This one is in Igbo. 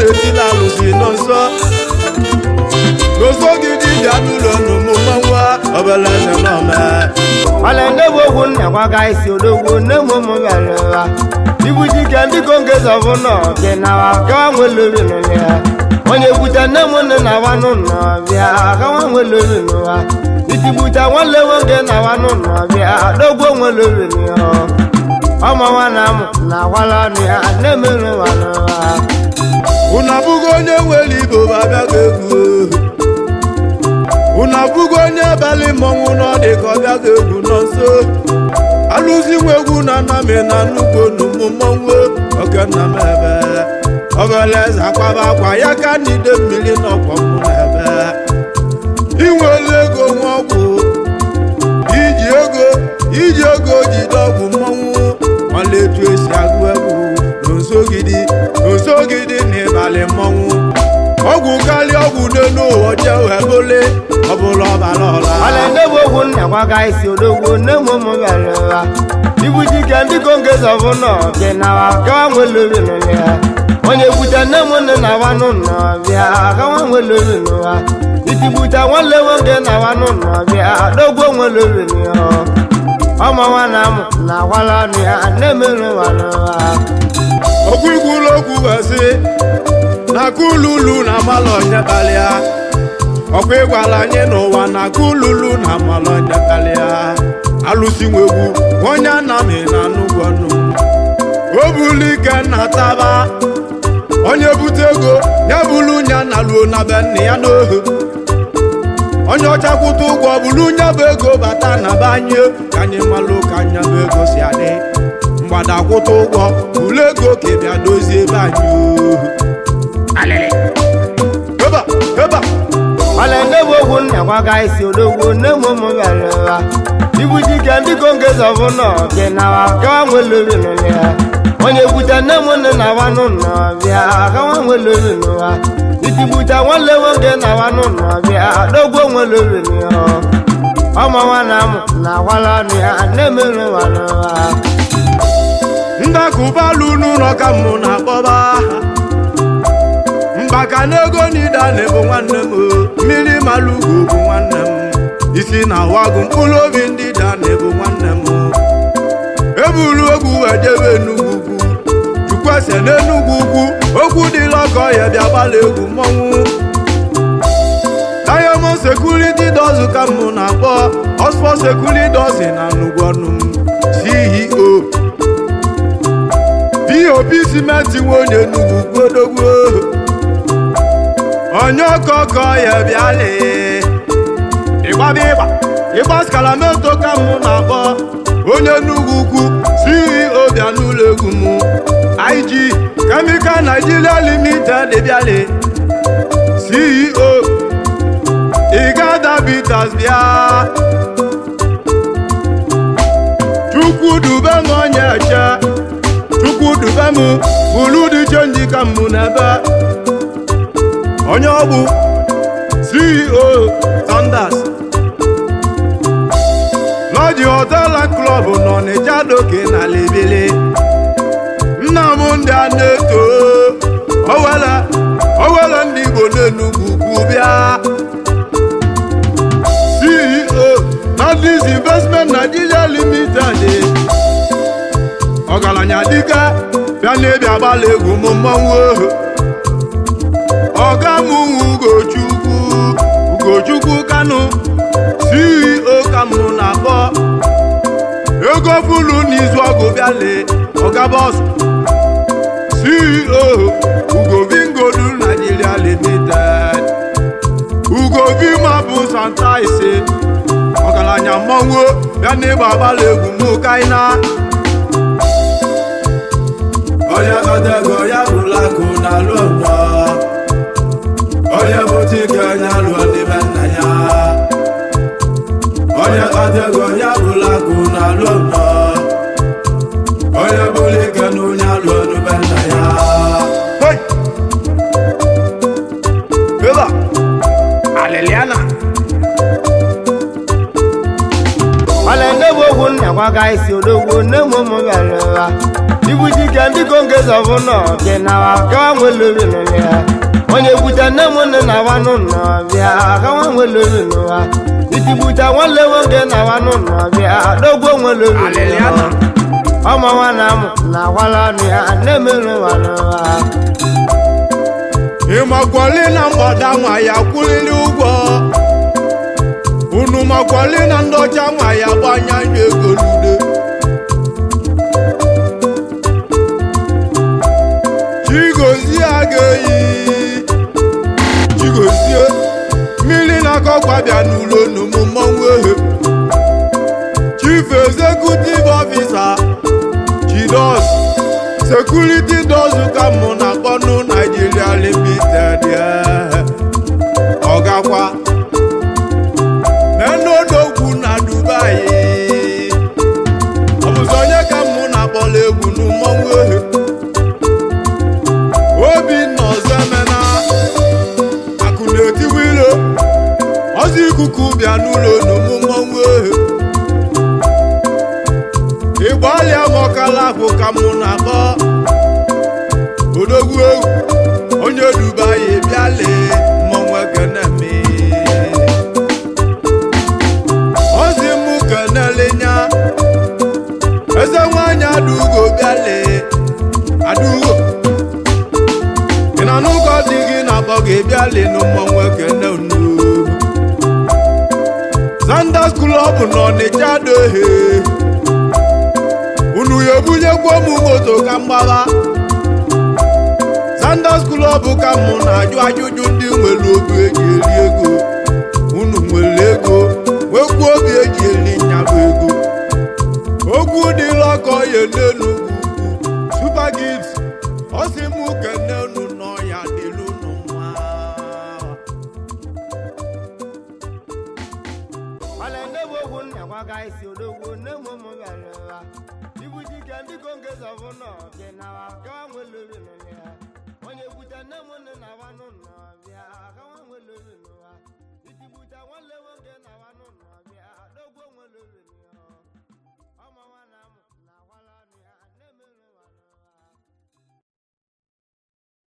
na-etila alụsị nọ nso n'ụzọ gị dibịa n'ụlọ n'ụmụ mmanwụ ọbala eze n'ọma ọlẹ ndị bụ okwu nna gwaga isi odogwu nne m ụmụ bịara ụwa ibu dike ndị konge zọbụ nọ dị nawa gawa nwelori n'ụlọ onye bute nne m nne na wanụ nọ bịa gawa nwelori n'ụwa iti bute nwanne nwoke na wanụ nọ bịa dogwo nwelori n'ụwa ọmụ nwa na amụ na akwala ọnụ ya nne m n'ụwa n'ụwa unu abụghị onye nwere ibo babịago egwu unu abụghị onye abalị mmọnwụ n'ọdị ka ọ bịago egwu nọ nso alụzi nwa egwu na anami na nnukwu onumụ mmọnwụ oke nna m ebe ọbala eze akwaba akwa ya ka n'ide mmiri n'ọkwọ mụ na ebe inwele ego nwa ọgwụ iji ego iji ego jide ọgwụ mmọnwụ ọla etu esi agụ egwu n'osogidi n'osogidi n'ịbalị mmọnwụ ọgwụ karịa ọgwụ n'elu ụwa jee wee bụle ọbụla ọbara ọla ọlẹ ndị bụ okwu nna gwaga isi odogwu nne m ụmụ bịara ụwa ibu dike ndị konge zọbụ nọ dị nawa gawa nwelori n'ụlọ ya onye bute nne m nne na wanụ nọ bịa gawa nwelori n'ụwa iti bute nwanne nwoke na wanụ nọ bịa dogwo nwelori n'ụwa ọmụ nwa na amụ na akwala ọnụ ya nne m n'ụwa n'ụwa okwu ikwulu okwu wesị na kululu na amalọnya karịa ọkwa ịgwala anyị n'ụwa na kululu na amalọnya karịa alụsi nwegwu onye anami na nnukwu ọnụ o bulu ike na taba onye bute ego ya bulu nya na luo na be nna ya n'ohu onye ọcha kwụta ụgwọ bulu nya bụ ego bata na be anyị ka anyị malụ ka anya bụ ego si adị mgbada kwụta ụgwọ bulu ego ka ị bịa dozie ebe anyị ohu eba eba ọlẹ ndị bụ okwu nna gwaga isi odogwu nne m ụmụ bịara ụwa ibu dike ndị konge zọbụ nọ dị nawa gawa nwelori n'ụlọ ya onye bute nne m nne na wanụ nọ bịa gawa nwelori n'ụwa iti bute nwanne nwoke na wanụ nọ bịa dogwo nwelori n'ụwa ọmụ nwa na amụ na akwala ọnụ ya nne m n'ụwa n'ụwa ndakụbalụ n'ụlọ ka mụ na-akpọba mgbaka n'ego n'ida na-ebu nwanne m o. mmiri malụgo bụ nwanne m isi na wagụ mkpụrụ obi ndị da na-ebu nwanne m o. ebulu egwu wee jebe enugwu ugwu chukwese n'enugwu ugwu okwu dịla ọkọ ya bịa gbala egwu mmọnwụ diamond security dozen ka mụ na-akpọ oxford security dozen na nnukwu ọnụ m ceo pop simenti nwe onye nnukwu gwodogwo onye ọkọkọ ya bịala ịgbaba ịgba ịgba skalameto ka mụ na-akpọ onye nnukwu ukwu ceo bịa n'ụlọ egwu m ig chemical nigeria limited bịala ceo igada bitas bịa chukwu dube m onye eche chukwu dube m bụrụ dị chenji ka mụ n'ebe onye ọgbụ ceo sanders lọji hotela klọb nọ n'ịja doke na lebele nna m ndị a na-eto owele owele ndị igbo n'enugwu ugwu bịa ceo nandis investment nigeria limited ọgaranya dike bịa n'ebi agbala egwu m mmọnwụ ohu ọga m ugochukwu ugochukwu kanu ceo ka m na-akpọ ego fulu n'izu ọgụ bịale ọga bọs ceo ugovingodu nigeria limited ugovimabụ santa ise ọgaranya mmọnwụ bịa n'ịgba agbala egwu m kaina onye kọtego ya bụla akụ na alụ nnọọ onye bụta ike onye alụọ n'ime nna ya onye kọtego ya bụla akụ na alụ nnọọ onye bụla ike na onye alụọ n'ime nna ya Eba, Aleliana. ọlẹ ndị bụ okwu nna gwaga isi odogwu nne m ụmụ bịara ụwa ibu dike ndị kongeza bụ nọ bịa nawa kawa nwelobi nụlị ya onye bute nne m nne na wa n'ụlọ bịa kawa nwelobi n'ụwa itigbute nwanne nwoke na wa n'ụlọ bịa dogbo nwelobi Aliliana. ọmọ nwa na amụ na akwala ọnụ ya na-emerụ nwa n'ụwa ịmakwali na mgbada nwa ya kwụlili ụgwọ unu makwali na ndị ọcha nwa ya gbanye anya ego n'ude chigozie aga-eyi chigozie mmiri na-akọkwa bịa n'ụlọ n'ụmụ mmọnwụ ehe chief executive officer chidos security does ka mụ na kpọnụ Nigeria limited ọgakwa menodogwu na Dubai ọ bụzi onye ka mụ na akpọla egwu n'mmọnwụ ehe Obinna Ozemena akụ na-etiwa ilo ọzọ ikuku bịa n'ụlọ n'ụmụ mmọnwụ ehe ịgbalịa mọkala bụ ka mụ na-akpọ odogwu egwu onye Dubai bịa lee mmọnwụ ekeneme ozi mụ kenelinya eze nwanyị adugo bịa lee adugo ị na n'ụkọ dị gị na-akpọ gị bịa lee na mmọnwụ ekene unu Zanders Club n'Ọnịcha dohe unu ya ebunyekwa m moto ka mgbagha Zanders Club ka mụ na-ajụ ajụjụ ndị nwere obi eji eri ego unu nwere ego nwekwuo obi eji eri nyabụ ego okwu dịla ọkọ ya n'elu ugwu Super Gift ọ sị m kene unu n'ọya dịlu unu mma Wale nne m ogwu nna gwaga isi odogwu nne m ụmụ bịara ụwa ibu dike ndị kongeza bụ nọ bịa nawa kawa nwelobi nụlị ya onye bute nne m nne na wa n'ụlọ bịa kawa nwelobi n'ụwa itigbute nwanne nwoke na wa n'ụlọ bịa dogbo nwelobi n'ụwa